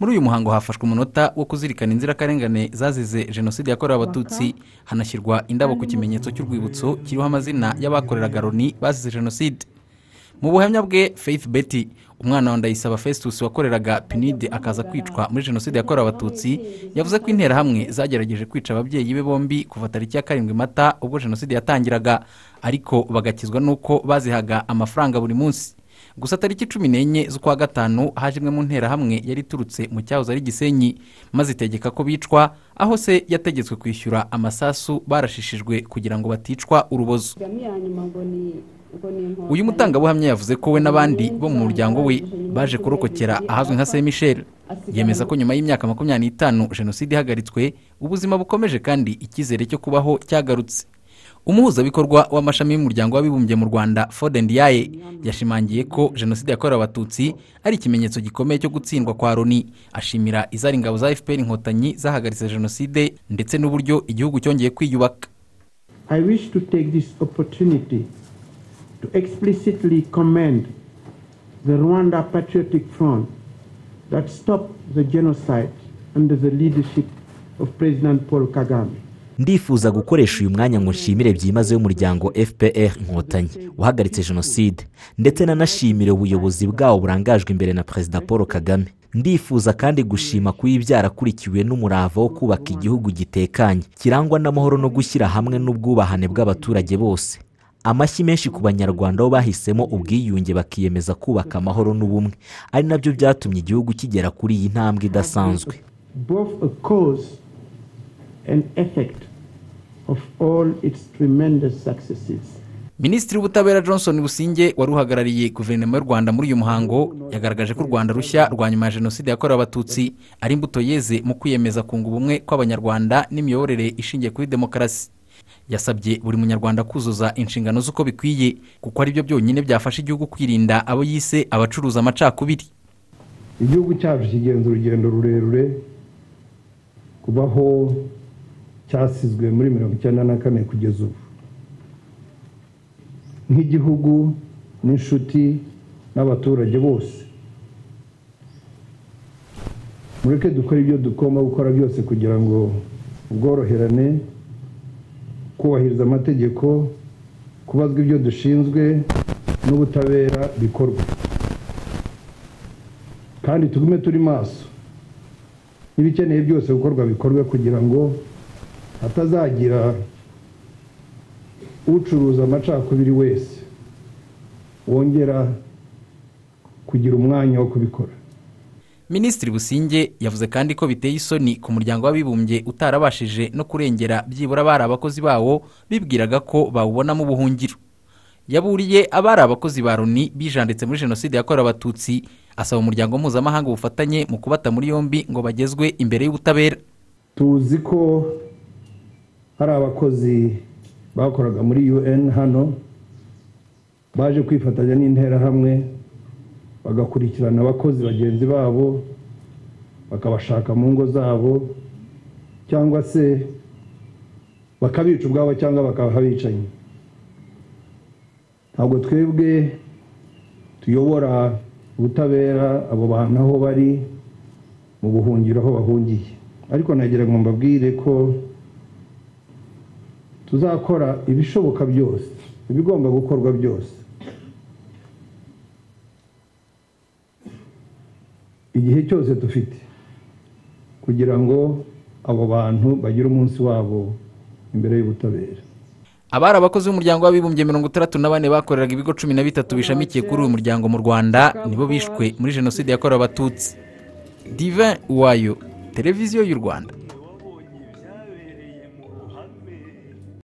muri uyu muhango hafashwe umunota wo kuzirikana inzirakarengane zazize jenoside yakorewe abatutsi hanashyirwa indabo ku kimenyetso cy'urwibutso kiriho amazina y'abakoreraga loni bazize jenoside mu buhamya bwe faith betty umwana wa ndayisaba festus wakoreraga pinide akaza kwicwa muri jenoside yakorewe abatutsi yavuze ko interahamwe zagerageje kwica ababyeyi be bombi kuva tariki ya karindwi mata ubwo jenoside yatangiraga ariko bagakizwa n'uko bazihaga amafaranga buri munsi gusa tariki cumi n'enye z'ukwa gatanu haje imwe mu nterahamwe yari iturutse mu cyahoze ari gisenyi maze itegeka ko bicwa aho se yategetswe kwishyura amasasu barashishijwe kugira ngo baticwa urubozo uyu mutangabuhamya yavuze ko we n'abandi bo mu muryango we baje kurokokera ahazwi nka saint michel yemeza ko nyuma y'imyaka makumyabiri n'itanu jenoside ihagaritswe ubuzima bukomeje kandi icyizere cyo kubaho cyagarutse umuhuzabikorwa w'amashami y'umuryango w'abibumbye mu rwanda fodendiyaye yashimangiye ko jenoside yakorewe abatutsi ari ikimenyetso gikomeye cyo gutsindwa kwa loni ashimira izari ingabo za fpr inkotanyi zahagaritse jenoside ndetse n'uburyo igihugu cyongeye kwiyubaka I wish to take this opportunity to explicitly commend the Rwanda Patriotic Front that stopped the genocide under the leadership of President Paul Kagame. ndifuza gukoresha uyu mwanya ngo nshimire byimazeyo umuryango fpr inkotanyi wahagaritse jenoside ndetse nanashimire ubuyobozi bwawo burangajwe imbere na perezida paul kagame ndifuza kandi gushima kuba byarakurikiwe n'umurava wo kubaka igihugu gitekanye kirangwa n'amahoro no gushyira hamwe n'ubwubahane bw'abaturage bose amashyi menshi ku banyarwanda bo bahisemo ubwiyunge bakiyemeza kubaka amahoro n'ubumwe ari nabyo byatumye igihugu kigera kuri iyi ntambwe idasanzwe both a cause and effect of all its tremendous successes. minisitiri w'ubutabera johnson businge wari uhagarariye guverinoma y'u rwanda muri uyu muhango yagaragaje ko u rwanda rushya rwa nyuma ya jenoside yakorewe abatutsi ari imbuto yeze mu kwiyemeza kunga ubumwe kw'abanyarwanda n'imiyoborere ishingiye kuri demokarasi yasabye buri munyarwanda kuzuza inshingano z'uko bikwiye kuko ari byo byonyine byafasha igihugu kwirinda abo yise abacuruza amacakubiri igihugu cyacu kigenza urugendo rurerure kubaho cyasizwe muri mirongo icyenda na kane kugeza ubu nk'igihugu n'inshuti n'abaturage bose mureke dukora ibyo tugomba gukora byose kugira ngo ubworoherane kubahiriza amategeko kubazwa ibyo dushinzwe n'ubutabera bikorwe kandi tugume turi maso n'ibikeneye byose gukorwa bikorwe kugira ngo hatazagira ucuruza amacakubiri wese wongera kugira umwanya wo kubikora minisitiri businge yavuze kandi ko biteye isoni ku muryango w'abibumbye utarabashije no kurengera byibura abari abakozi bawo bibwiraga ko bawubonamo ubuhungiro yaburiye abari abakozi ba loni bijanditse muri jenoside yakorewe abatutsi asaba umuryango mpuzamahanga ubufatanye mu kubata muri yombi ngo bagezwe imbere y'ubutabera tuzi ko hari abakozi bakoraga muri un hano baje kwifatanya n'interahamwe bagakurikirana abakozi bagenzi babo bakabashaka mu ngo zabo cyangwa se bakabica ubwabo cyangwa bakahabicanye ntabwo twebwe tuyobora ubutabera abo bantu aho bari mu buhungiro aho bahungiye ariko nagira ngo mbabwire ko tuzakora ibishoboka byose ibigomba gukorwa byose igihe cyose dufite kugira ngo abo bantu bagire umunsi wabo imbere y'ubutabera abari abakozi b'umuryango w'abibumbye mirongo itandatu na bane bakoreraga ibigo cumi na bitatu bishamikiye kuri uyu muryango mu rwanda nibo bishwe muri jenoside yakorewe abatutsi divin uwayo televiziyo y'u rwanda